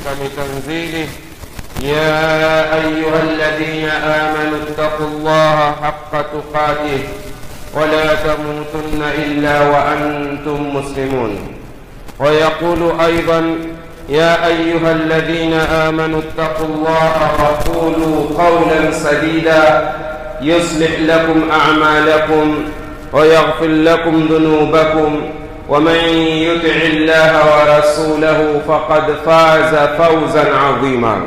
محكم تنزيله يا أيها الذين آمنوا اتقوا الله حق تقاته ولا تموتن إلا وأنتم مسلمون ويقول أيضا يا أيها الذين آمنوا اتقوا الله وقولوا قولا سديدا يصلح لكم أعمالكم ويغفر لكم ذنوبكم ومن يطع الله ورسوله فقد فاز فوزا عظيما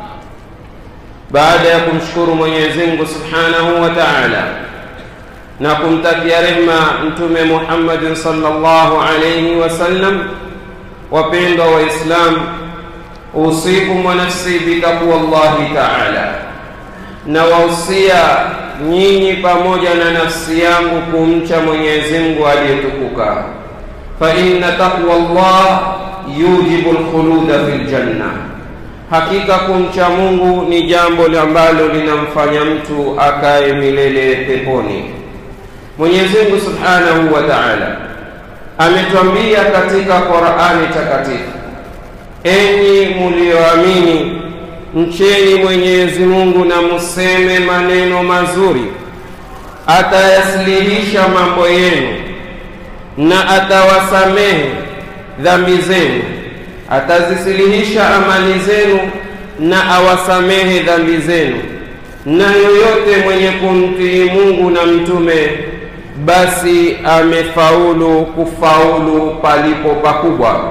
baada ya kumshukuru mwenyezi mungu subhanahu wa taala na kumtakia rehma mtume muhammadin salllahu alaihi wasallam wapendwa waislamu usikum wa nafsi bitaqwa llahi taala na wausia nyinyi pamoja na nafsi yangu kumcha mwenyezi mungu aliyetukuka fa inna taqwa llah yujibu lkhuluda fi ljanna hakika kumcha mungu ni jambo ambalo linamfanya mtu akaye milele peponi mwenyezi mungu subhanahu wa taala ametwambia katika qurani takatifu enyi mulioamini mcheni mwenyezi mungu na museme maneno mazuri atayasilihisha mambo yenu na atawasamehe dhambi zenu atazisilihisha amali zenu na awasamehe dhambi zenu na yoyote mwenye kumtii mungu na mtume basi amefaulu kufaulu palipo pakubwa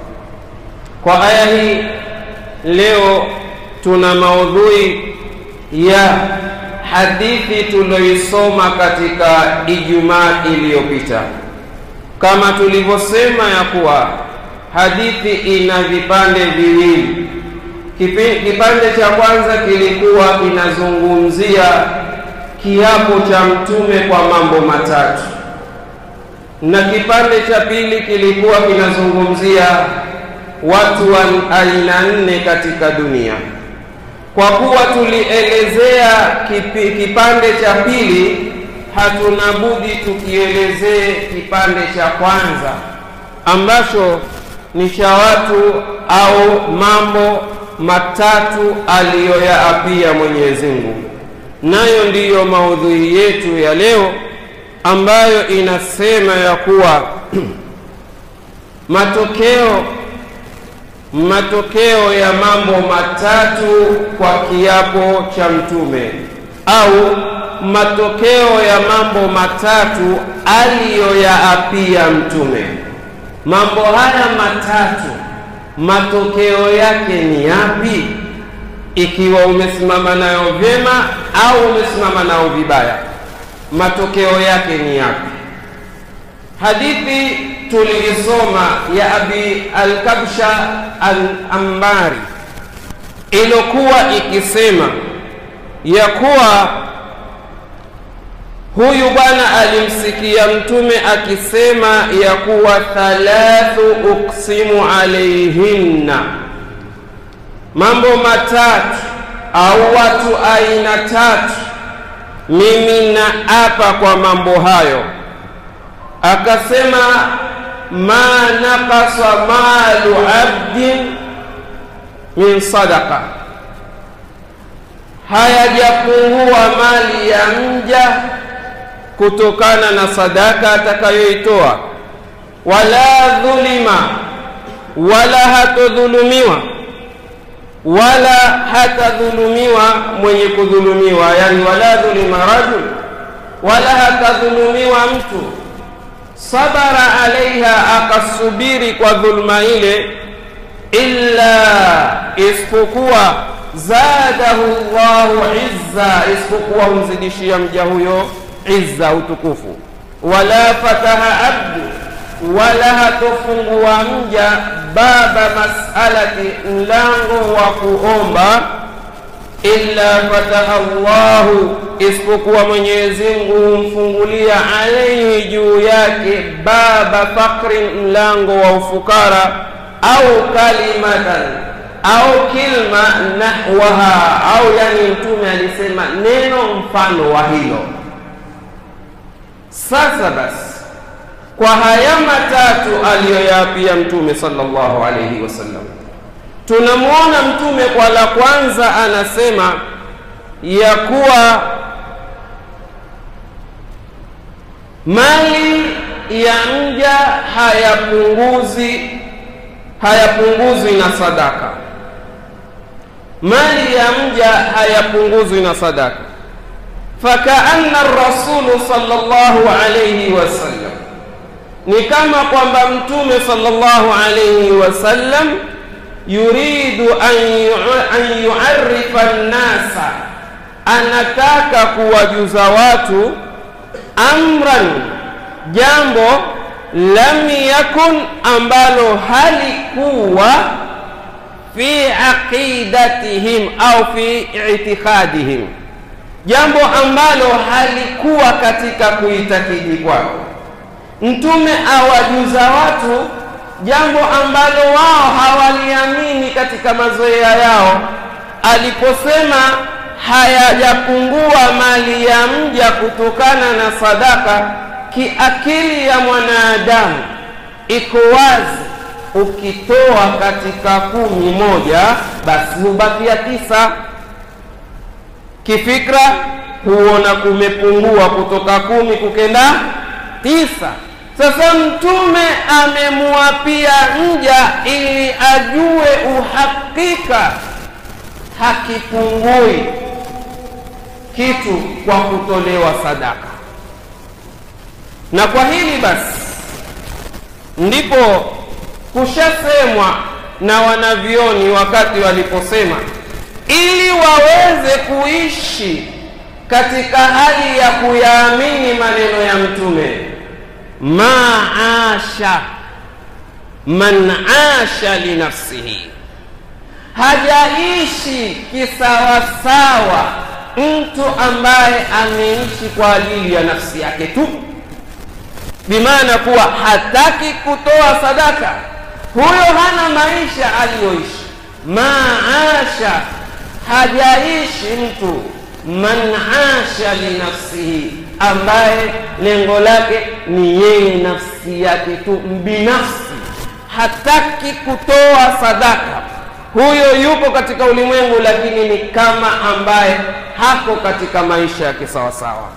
kwa aya hii leo tuna maudhui ya hadithi tuliyoisoma katika ijumaa iliyopita kama tulivyosema ya kuwa hadithi ina vipande viwili kipande cha kwanza kilikuwa kinazungumzia kiapo cha mtume kwa mambo matatu na kipande cha pili kilikuwa kinazungumzia watu wa aina nne katika dunia kwa kuwa tulielezea kipi, kipande cha pili hatuna budi tukielezee kipande cha kwanza ambacho ni cha watu au mambo matatu aliyoyaapia Mwenyezi Mungu, nayo ndiyo maudhui yetu ya leo ambayo inasema ya kuwa matokeo matokeo ya mambo matatu kwa kiapo cha mtume au matokeo ya mambo matatu aliyoyaapia mtume mambo haya matatu matokeo yake ni yapi ikiwa umesimama nayo vyema au umesimama nayo vibaya matokeo yake ni yapi hadithi tuliisoma ya abi alkabsha al-ambari ilokuwa ikisema ya kuwa huyu bwana alimsikia mtume akisema ya kuwa thalathu uksimu alaihinna mambo matatu au watu aina tatu mimi na apa kwa mambo hayo akasema ma naqasa malu abdin min sadaqa hayajapungua mali ya mja kutokana na sadaka atakayoitoa wala dhulima wala hatodhulumiwa wala hatadhulumiwa mwenye kudhulumiwa yani wala dhulima rajul wala hatadhulumiwa mtu sabara alaiha akasubiri kwa dhulma ile illa isipokuwa zadahu llahu izza isipokuwa humzidishia mja huyo izza utukufu wala fataha abdu wala hatofungua mja baba masalati mlango wa kuomba illa fataha llahu isipokuwa mwenyezi mungu humfungulia alaihi juu yake baba fakrin mlango wa ufukara au kalimatan au kilma nahwaha au yani mtume alisema neno mfano wa hilo sasa basi kwa haya matatu aliyoyaapia mtume sallallahu alayhi wasallam tunamwona mtume kwa la kwanza anasema ya kuwa mali ya mja hayapunguzi hayapunguzwi na sadaka mali ya mja hayapunguzwi na sadaka fakaanna rasulu sallallahu alayhi wasallam ni kama kwamba mtume sallallahu alayhi wasallam yuridu an yuarifa nnasa anataka kuwajuza watu amran jambo lam yakun ambalo halikuwa fi aqidatihim au fi itikadihim jambo ambalo halikuwa katika kuitakidi kwao mtume awajuza watu jambo ambalo wao hawaliamini katika mazoea yao aliposema hayajapungua mali ya mja kutokana na sadaka kiakili ya mwanadamu iko wazi ukitoa katika kumi moja basi hubakia tisa kifikra huona kumepungua kutoka kumi kukenda tisa sasa mtume amemwapia mja ili ajue uhakika hakipungui kitu kwa kutolewa sadaka na kwa hili basi ndipo kushasemwa na wanavyoni wakati waliposema ili waweze kuishi katika hali ya kuyaamini maneno ya mtume maasha man asha linafsihi hajaishi kisawasawa mtu ambaye ameishi kwa ajili ya nafsi yake tu bimaana kuwa hataki kutoa sadaka huyo hana maisha aliyoishi maasha hajaishi mtu man asha linafsihi ambaye lengo lake ni yeye nafsi yake tu mbinafsi hataki kutoa sadaka huyo yupo katika ulimwengu lakini ni kama ambaye hako katika maisha ya kisawasawa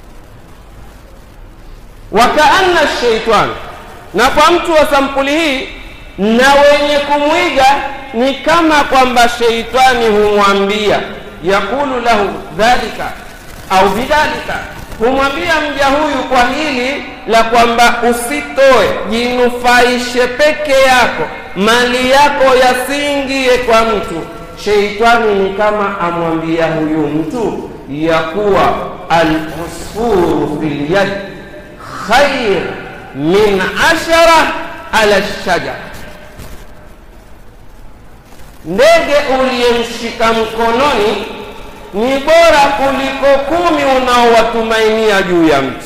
wakaanna sheitani na kwa mtu wa sampuli hii na wenye kumwiga ni kama kwamba sheitani humwambia yakulu lahu dhalika au bidhalika humwambia mja huyu kwa hili la kwamba usitoe jinufaishe peke yako mali yako yasiingie kwa mtu sheitani ni kama amwambia huyu mtu ya kuwa alusfuru fil yad khair min ashara ala shajara ndege uliyemshika mkononi ni bora kuliko kumi unaowatumainia juu ya mti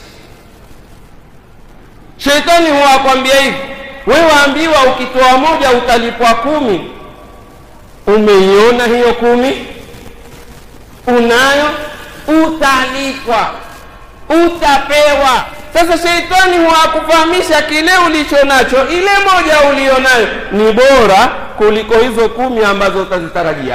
sheitani huwa akwambia hivi wewe waambiwa ukitoa moja utalipwa kumi umeiona hiyo kumi unayo utalipwa utapewa sasa sheitani huwakufahamisha kile ulicho nacho ile moja ulionayo ni bora kuliko hizo kumi ambazo utazitarajia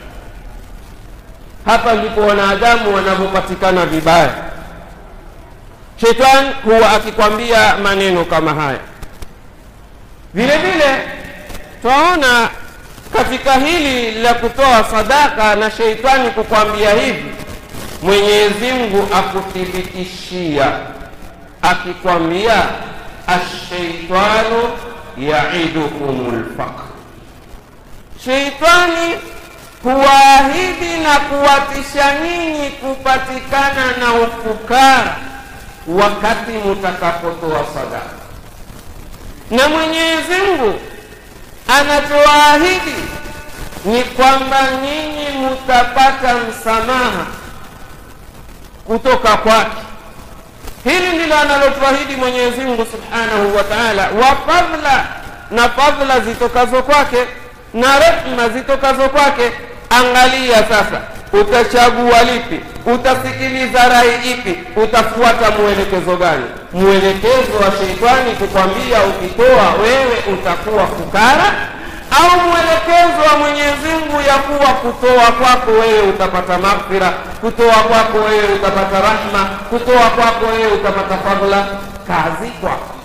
hapa ndipo wanadamu wanavyopatikana vibaya shetani huwa akikwambia maneno kama haya vile vile twaona katika hili la kutoa sadaka na sheitani kukwambia hivi mwenyezi mungu akuthibitishia akikwambia asheitanu yaidukum lfaqr sheitani huwaahidi na kuwatisha nyinyi kupatikana na ufukara wakati mutakapotoa sadaka na mwenyezi mungu anachowaahidi ni kwamba nyinyi mutapata msamaha kutoka kwake hili ndilo analotuahidi mwenyezi mungu subhanahu wa taala wa fadhla na fadhla zitokazo kwake na rehma zitokazo kwake angalia sasa utachagua lipi utasikiliza rai ipi utafuata mwelekezo gani mwelekezo wa sheitani kukwambia ukitoa wewe utakuwa fukara au mwelekezo wa Mwenyezi Mungu ya kuwa kutoa kwako wewe utapata maghfira, kutoa kwako wewe utapata rahma, kutoa kwako wewe utapata fadhila, kazi kwako.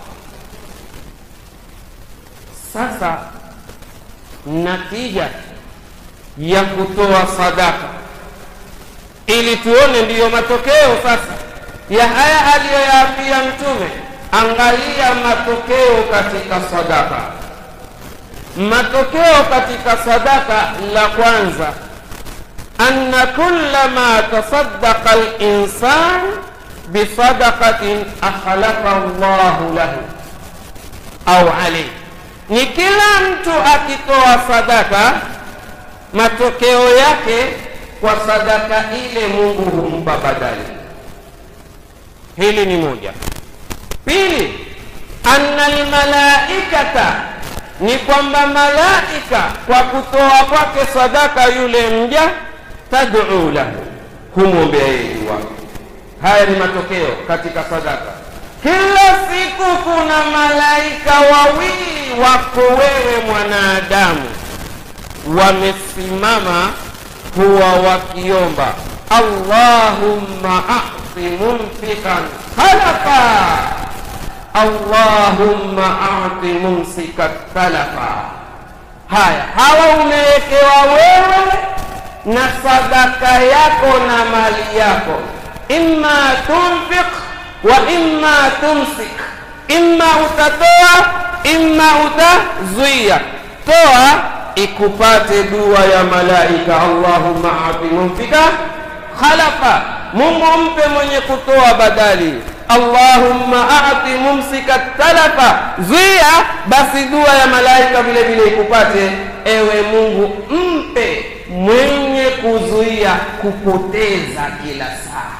Sasa natija ya kutoa sadaka, ili tuone ndiyo matokeo sasa ya haya aliyoyaambia Mtume. Angalia matokeo katika sadaka. Matokeo katika sadaka, la kwanza, anna kulla ma tasaddaqa al-insan bisadaqatin akhlaqa Allahu lahu au alayhi, ni kila mtu akitoa sadaka, matokeo yake kwa sadaka ile Mungu humpa badali. Hili ni moja. Pili, anna almalaikata, ni kwamba malaika kwa kutoa kwake sadaka yule mja, tad'u lahu, humwombea yeye dua. Haya ni matokeo katika sadaka. Kila siku kuna malaika wawili wako wewe mwanadamu, wamesimama huwa wakiomba Allahumma a'ti mumfikan khalafa Allahumma a'ti mumsikat talafa. Haya, hawa umewekewa wewe na sadaka yako na mali yako, imma tunfiq wa imma tumsik, imma utatoa imma utazuia. Toa ikupate dua ya malaika, Allahumma a'ti mumfika khalafa, Mungu mpe mwenye kutoa badali Allahumma a'ti mumsika talafa, zuia basi dua ya malaika vile vile ikupate. Ewe Mungu, mpe mwenye kuzuia kupoteza kila saa.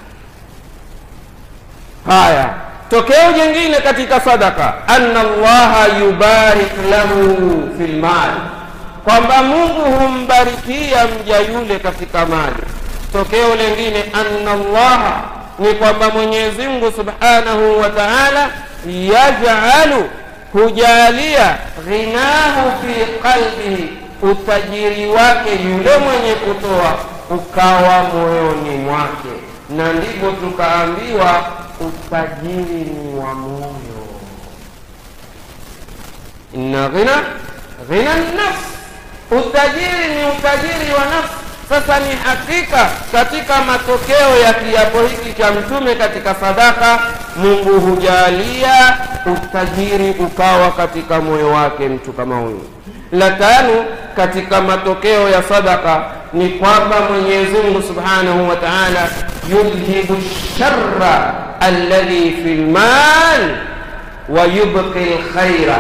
Haya, tokeo jingine katika sadaka, anna Allaha yubarik lahu fil mali, kwamba Mungu humbarikia mja yule katika mali. Tokeo lingine, anna Allaha ni kwamba Mwenyezi Mungu Subhanahu wa Ta'ala yaj'alu hujalia ghinahu fi qalbihi, utajiri wake yule mwenye kutoa ukawa moyoni mwake, na ndipo tukaambiwa utajiri ni wa moyo. Inna ghina ghina nafsi, utajiri ni utajiri wa nafsi. Sasa ni hakika katika matokeo ya kiapo hiki cha Mtume katika sadaka, Mungu hujalia utajiri ukawa katika moyo wake mtu kama huyu. La tano katika matokeo ya sadaka ni kwamba Mwenyezi Mungu Subhanahu wa Ta'ala yudhibu sharra alladhi fil mal wa yubqi alkhaira.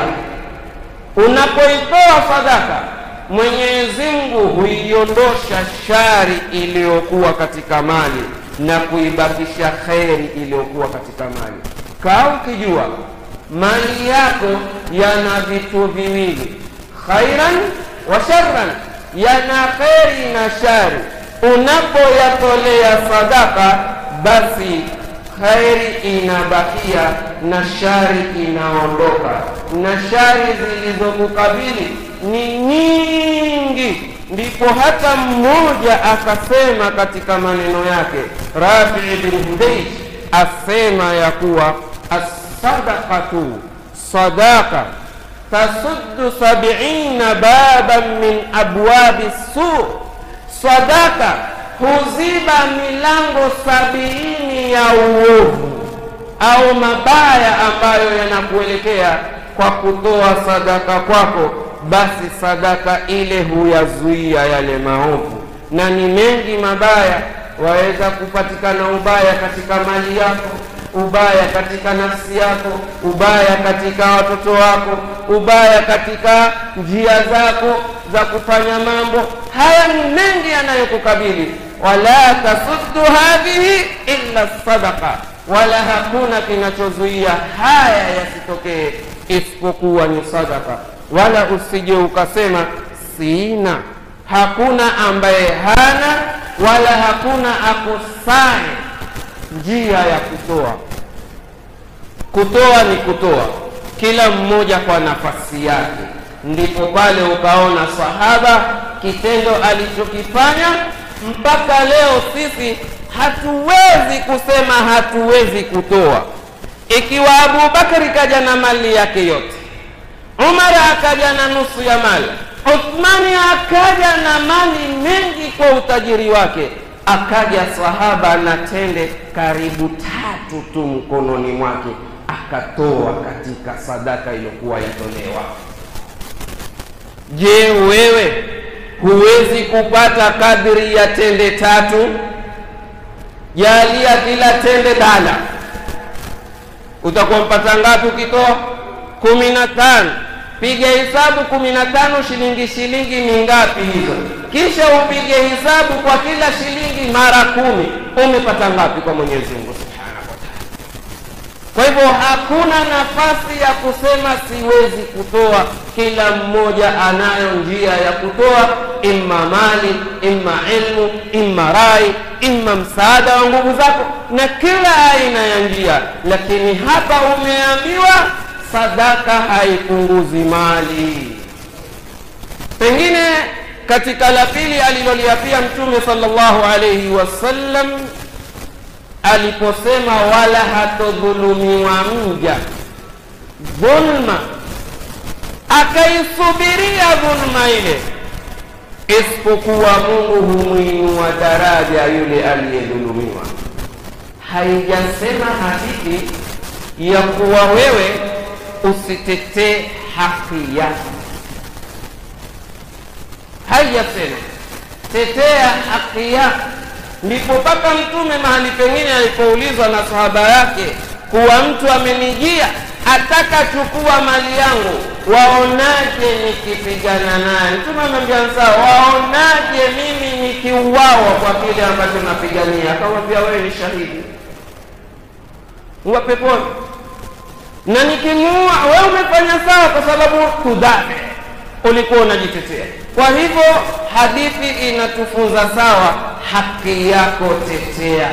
Unapoitoa sadaka Mwenyezi Mungu huiondosha shari iliyokuwa katika mali na kuibakisha kheri iliyokuwa katika mali. Kaa ukijua mali yako yana vitu viwili, khairan wa sharran, yana kheri na shari. Unapoyatolea sadaka, basi kheri inabakia na shari inaondoka, na shari zilizokukabili ni nyingi. Ndipo hata mmoja akasema katika maneno yake, Rafi bin Hudayj asema ya kuwa assadaqatu sadaqa tasuddu sab'ina baban min abwabi su, sadaka huziba milango sabini ya uovu au mabaya ambayo yanakuelekea kwa kutoa sadaka kwako basi sadaka ile huyazuia yale maovu, na ni mengi mabaya. Waweza kupatikana ubaya katika mali yako, ubaya katika nafsi yako, ubaya katika watoto wako, ubaya katika njia zako za kufanya mambo. Haya ni mengi yanayokukabili. Wala tasuddu hadhihi illa sadaqa, wala hakuna kinachozuia haya yasitokee isipokuwa ni sadaka wala usije ukasema sina. Hakuna ambaye hana wala hakuna akosaye njia ya kutoa. Kutoa ni kutoa, kila mmoja kwa nafasi yake, ndipo pale ukaona sahaba kitendo alichokifanya mpaka leo sisi hatuwezi kusema hatuwezi kutoa ikiwa abubakari kaja na mali yake yote umara akaja na nusu ya mali uthmani akaja na mali mengi kwa utajiri wake akaja sahaba na tende karibu tatu tu mkononi mwake akatoa katika sadaka iliyokuwa yatolewa je wewe huwezi kupata kadri ya tende tatu jalia kila tende dala utakuwa mpata ngapi ukitoa kumi na tano piga hesabu kumi na tano shilingi shilingi ni ngapi hizo kisha upige hesabu kwa kila shilingi mara kumi umepata ngapi kwa mwenyezi mungu subhanahu wataala kwa hivyo hakuna nafasi ya kusema siwezi kutoa kila mmoja anayo njia ya kutoa imma mali imma ilmu imma rai imma msaada wa nguvu zako na kila aina ya njia lakini hapa umeambiwa sadaka haipunguzi mali pengine katika la pili aliloliapia mtume sallallahu alaihi wasallam aliposema wala hatodhulumiwa mja dhulma akaisubiria dhulma ile isipokuwa mungu humwinua daraja yule aliyedhulumiwa haijasema hadithi ya kuwa wewe usitetee haki yako haijasema tetea haki yako ndipo mpaka mtume mahali pengine alipoulizwa na sahaba yake kuwa mtu amenijia ataka chukua mali yangu waonaje nikipigana naye mtume amwambia sawa waonaje mimi nikiuawa kwa kile ambacho napigania akamwambia wewe ni shahidi uwa peponi na nikimuua wewe umefanya sawa kwa sababu kudhabe ulikuwa unajitetea kwa hivyo hadithi inatufunza sawa haki yako tetea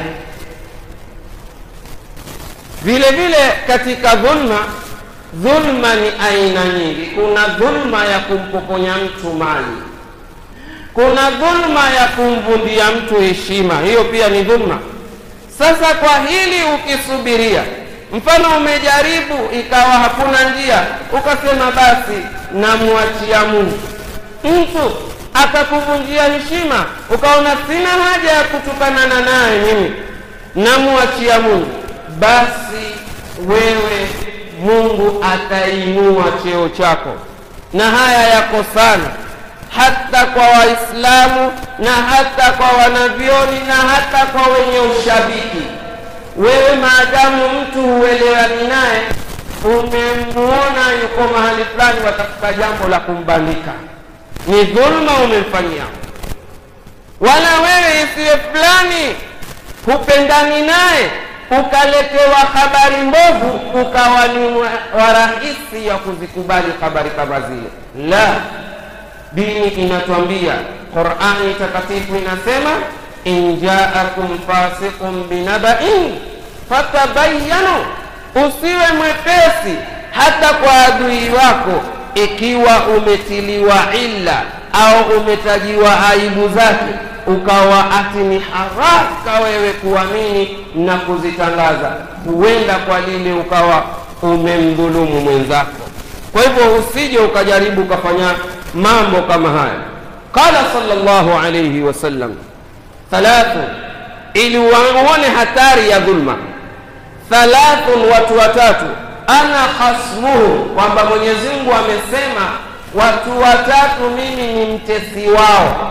vile vile katika dhulma dhulma ni aina nyingi kuna dhulma ya kumpokonya mtu mali kuna dhulma ya kumvundia mtu heshima hiyo pia ni dhulma sasa kwa hili ukisubiria mfano umejaribu ikawa hakuna njia ukasema basi namwachia mungu mtu akakuvunjia heshima ukaona sina haja ya kutukanana naye mimi namwachia mungu basi wewe mungu atainua cheo chako na haya yako sana hata kwa waislamu na hata kwa wanavyoni na hata kwa wenye ushabiki wewe maadamu mtu huelewani naye umemuona yuko mahali fulani watafuta jambo la kumbandika ni dhulma umemfanyia wala wewe isiwe fulani hupendani naye ukaletewa habari mbovu ukawa ni warahisi ya kuzikubali habari kama zile la dini inatwambia qurani takatifu inasema in jaakum fasiqun binabain fatabayanu usiwe mwepesi hata kwa adui wako ikiwa umetiliwa illa au umetajiwa aibu zake ukawa ati ni haraka wewe kuamini na kuzitangaza huenda kwa lile ukawa umemdhulumu mwenzako kwa hivyo usije ukajaribu ukafanya mambo kama haya qala sallallahu alayhi wasallam thalathu ili uone hatari ya dhulma thalathun watu watatu ana khasmuhu kwamba mwenyezi mungu amesema watu watatu mimi ni mtesi wao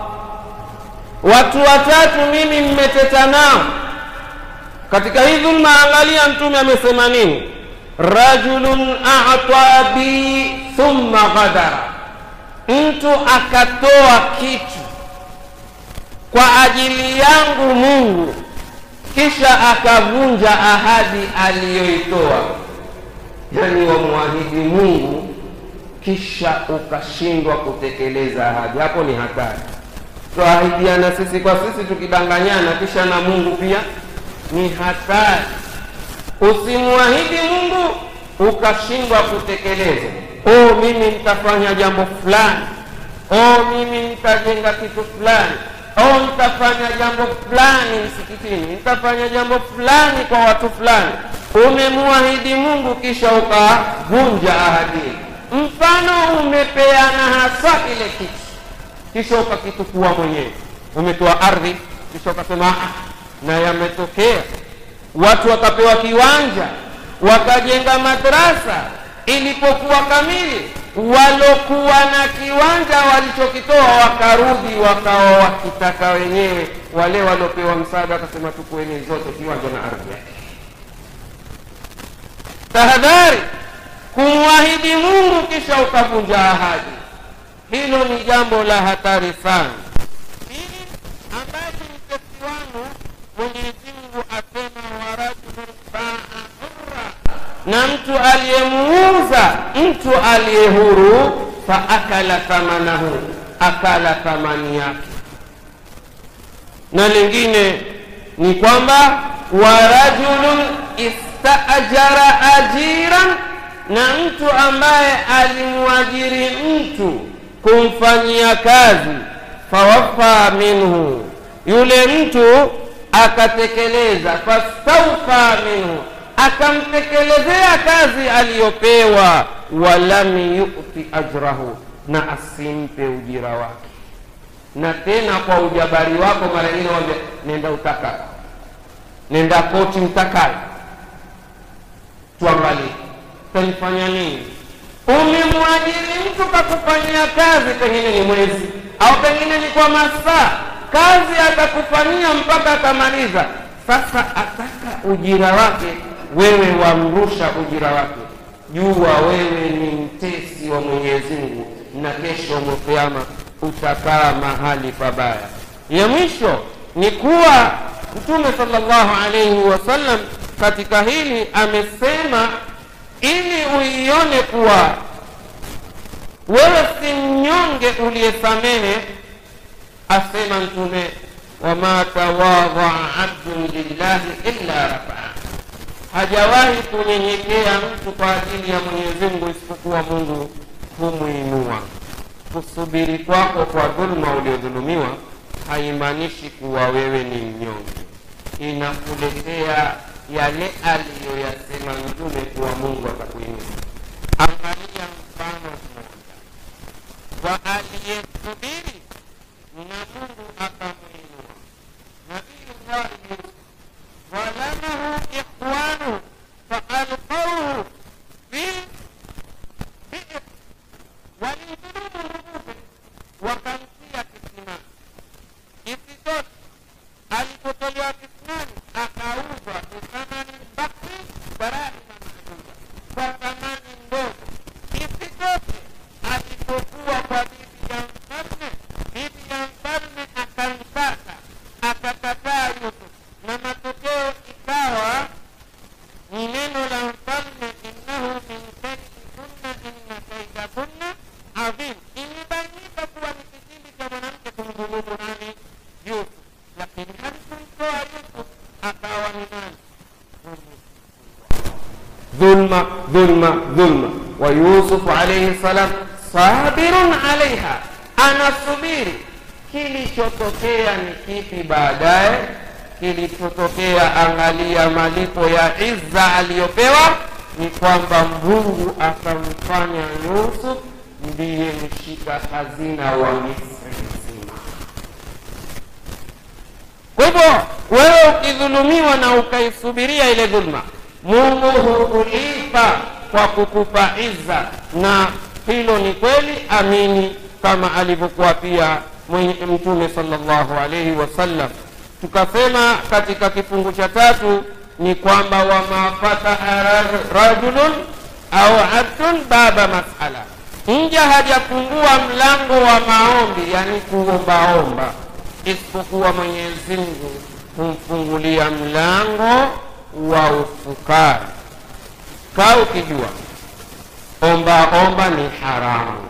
watu watatu mimi mmeteta nao katika hii dhulma angalia mtume amesema nini rajulun ata bi thumma ghadara mtu akatoa kitu kwa ajili yangu mungu kisha akavunja ahadi aliyoitoa yani wamwahidi mungu kisha ukashindwa kutekeleza ahadi hapo ni hatari twaahidiana sisi kwa sisi tukidanganyana kisha na mungu pia ni hatari usimwahidi mungu ukashindwa kutekeleza oh mimi nitafanya jambo fulani oh mimi nitajenga kitu fulani oh nitafanya jambo fulani msikitini nitafanya jambo fulani kwa watu fulani umemwahidi mungu kisha ukavunja ahadi mfano umepeana hasa kile kitu kisha ukakitukua mwenyewe umetoa ardhi kisha ukasema "Ah, na yametokea watu wakapewa kiwanja wakajenga madrasa ilipokuwa kamili walokuwa na kiwanja walichokitoa wakarudi wakawa wakitaka wenyewe wale waliopewa msaada wakasema tukueni zote kiwanja na ardhi yake tahadhari kumwahidi mungu kisha ukavunja ahadi hilo ni jambo la hatari sana pili ambacho ni kesiwano mwenyezi mungu asema warajulun baa hurra na mtu aliyemuuza mtu aliye huru faakala thamanahu akala thamani yake na lingine ni kwamba warajulun istaajara ajiran na mtu ambaye alimwajiri mtu kumfanyia kazi fawafa minhu yule mtu akatekeleza fastaufa minhu akamtekelezea kazi aliyopewa walam yuti ajrahu na asimpe ujira wake na tena kwa ujabari wako mara nyingine wambia nenda utaka nenda koti mtakayo tuangalie tanifanya nini umemwajiri mtu kakufanyia kazi pengine ni mwezi au pengine ni kwa masaa kazi atakufanyia mpaka atamaliza sasa ataka ujira wake wewe wamrusha ujira wake jua wewe ni mtesi wa mwenyezi mungu na kesho mkiama utakaa mahali pabaya ya mwisho ni kuwa mtume salllahu alaihi wasallam katika hili amesema ili uione kuwa wewe si mnyonge uliyesamehe asema mtume wama tawadhaa abdun lillahi illa rafaa hajawahi kunyenyekea mtu kwa ajili ya mwenyezi mungu isipokuwa mungu humwinua kusubiri kwako kwa dhuluma uliodhulumiwa haimaanishi kuwa wewe ni mnyonge inakuletea yale aliyoyasema mtume kuwa mungu atakuinua angalia mfano mmoja wa aliyesubiri na mungu akamwinua nabiyullahi yusuf ظلمه إخوانه فألقوه في بئر وليدلوه رؤوسه wakamtia kisimani isitoshe alipotolewa kisimani akauzwa bithamani bakri barahima maaduda kwa thamani ndogo isitoshe alipokuwa kwa bibi ya mfalme bibi ya mfalme akamtaka akakataa yusuf na matokeo ikawa ni neno la mfalme innahu min kaidikunna inna kaidakunna adhim imebainika kuwa ni kitindi cha mwanamke kumdhulumu nani yusuf lakini halikumtoa yusuf akawa ni nani dhulma dhulma dhulma wa yusufu alaihi salam sabirun alaiha anasubiri kilichotokea ni kipi baadaye kilichotokea angalia malipo ya izza aliyopewa ni kwamba mungu akamfanya yusuf ndiye mshika hazina wa misri nzima kwa hivyo wewe ukidhulumiwa na ukaisubiria ile dhulma mungu hukulipa kwa kukupa izza na hilo ni kweli amini kama alivyokuwa pia mwenye mtume salllahu alaihi wasallam tukasema katika kifungu cha tatu ni kwamba wama fataha rajulun au abdun baba masala mja hajafungua mlango wa maombi yani kuombaomba isipokuwa mwenyezi mungu humfungulia mlango wa ufukara kaa ukijua omba omba ni haramu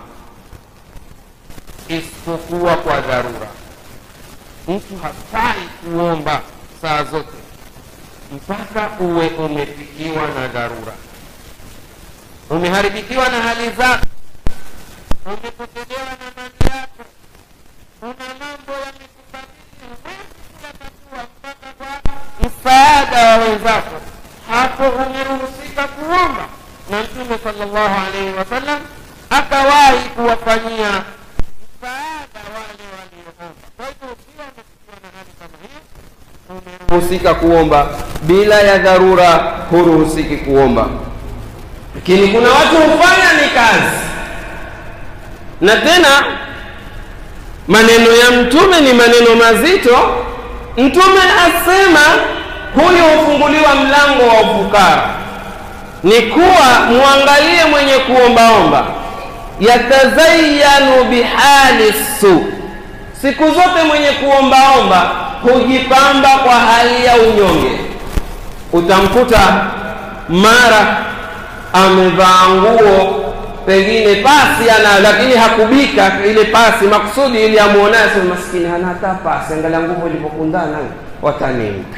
isipokuwa kwa dharura mtu hafai kuomba saa zote mpaka uwe umefikiwa na dharura umeharibikiwa na hali zako umepotelewa na mali yako kuna mambo yamekukabili huwezi kuyatatua mpaka kwa msaada wa wenzako hapo umeruhusika kuomba na mtume sallallahu alaihi wasallam akawahi kuwafanyia msaada wale walioomba kwa hivyo ukiwa umefikiwa na hali kama hiyo umeruhusika kuomba bila ya dharura huruhusiki kuomba lakini kuna watu hufanya ni kazi na tena maneno ya mtume ni maneno mazito mtume asema huyu hufunguliwa mlango wa ufukara ni kuwa mwangalie mwenye kuombaomba yatazayanu bihali su siku zote mwenye kuombaomba hujipamba kwa hali ya unyonge utamkuta mara amevaa nguo pengine pasi ana lakini hakubika ile pasi makusudi ili amuonaye sema maskini hana hata pasi angalia nguvu ilivyokundana watanimpe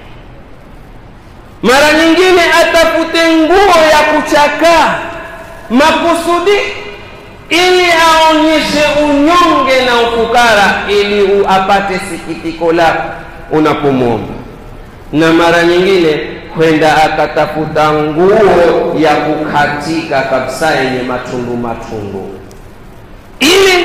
mara nyingine atafute nguo ya kuchakaa makusudi ili aonyeshe unyonge na ufukara ili u apate sikitiko lako unapomwomba na mara nyingine kwenda akatafuta nguo ya kukatika kabisa yenye matundu matundu ili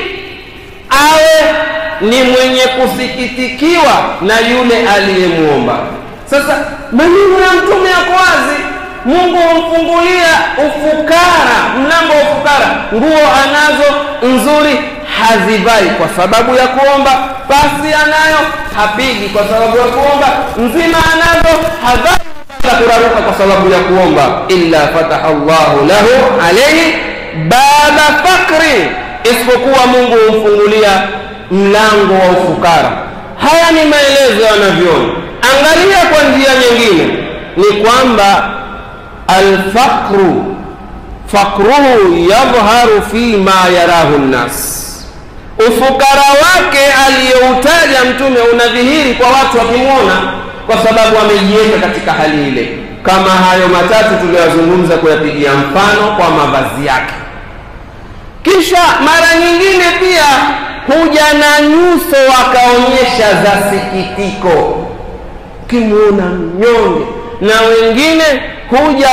awe ni mwenye kusikitikiwa na yule aliyemwomba sasa maneno ya mtume yako wazi mungu humfungulia ufukara mlango wa ufukara nguo anazo nzuri hazivai kwa sababu ya kuomba pasi anayo hapigi kwa sababu ya kuomba nzima anazo havai kuraruka kwa sababu ya kuomba illa fataha llahu lahu alaihi baba fakri isipokuwa mungu humfungulia mlango wa ufukara haya ni maelezo yanavyoona angalia kwa njia nyingine ni kwamba alfaqru fakruhu yadhharu fima yarahu nnas ufukara wake aliyoutaja mtume unadhihiri kwa watu wakimwona kwa sababu amejiweka katika hali ile kama hayo matatu tuliyozungumza kuyapigia mfano kwa mavazi yake kisha mara nyingine pia huja na nyuso wakaonyesha za sikitiko ukimwona mnyonge na wengine huja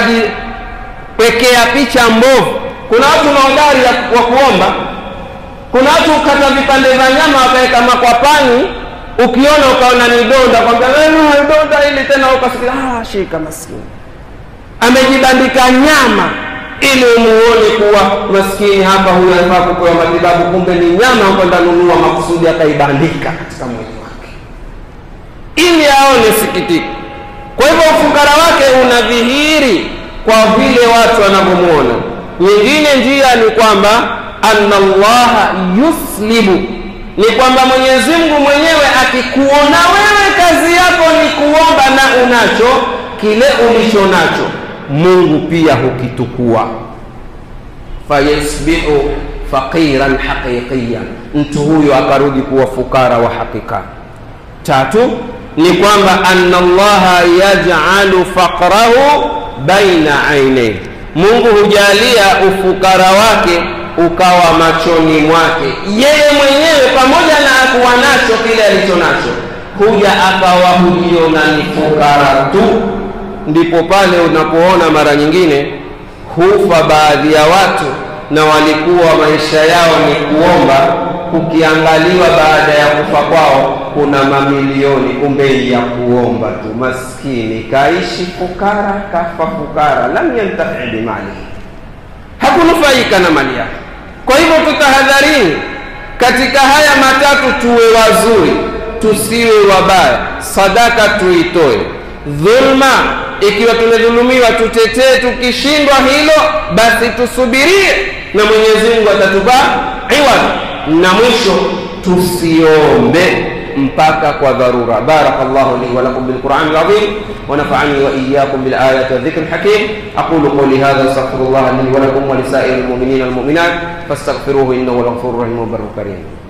wakajiwekea picha mbovu kuna watu na hodari wa kuomba kuna watu ukata vipande vya nyama wakaweka makwapani ukiona ukaona ni donda kwambia donda ili tena ukasikia ah, shika maskini amejibandika nyama ili umuone kuwa maskini hapa huyu anafaa kupewa matibabu kumbe ni nyama kwenda nunua makusudi akaibandika katika mwili wake ili aone sikitiko kwa hivyo ufukara wake unadhihiri kwa vile watu wanavyomwona nyingine njia ni kwamba anna llaha yuslibu ni kwamba mwenyezi mungu mwenyewe akikuona wewe kazi yako ni kuomba na unacho kile ulicho nacho mungu pia hukitukua fayasbihu faqiran haqiqiyan mtu huyo akarudi kuwa fukara wa hakika tatu ni kwamba anna llaha yajalu faqrahu baina ainaihi mungu hujalia ufukara wake ukawa machoni mwake yeye mwenyewe pamoja na kuwa nacho kile alicho nacho huja akawa hujiona ni fukara tu ndipo pale unapoona mara nyingine hufa baadhi ya watu na walikuwa maisha yao ni kuomba kukiangaliwa baada ya kufa kwao kuna mamilioni kumbe ya kuomba tu maskini kaishi fukara kafa fukara lam yantafi bimalihi hakunufaika na mali yake kwa hivyo tutahadharini katika haya matatu tuwe wazuri tusiwe wabaya sadaka tuitoe dhulma ikiwa tumedhulumiwa tutetee tukishindwa hilo basi tusubirie na mwenyezi mungu atatupa iwad na mwisho tusiombe mpaka kwa dharura baraka llahu li walakum bilqurani lazim ونفعني وإياكم بالآيات والذكر الحكيم أقول قولي هذا أستغفر الله لي ولكم ولسائر المؤمنين والمؤمنات فاستغفروه إنه الغفور الرحيم والبر الكريم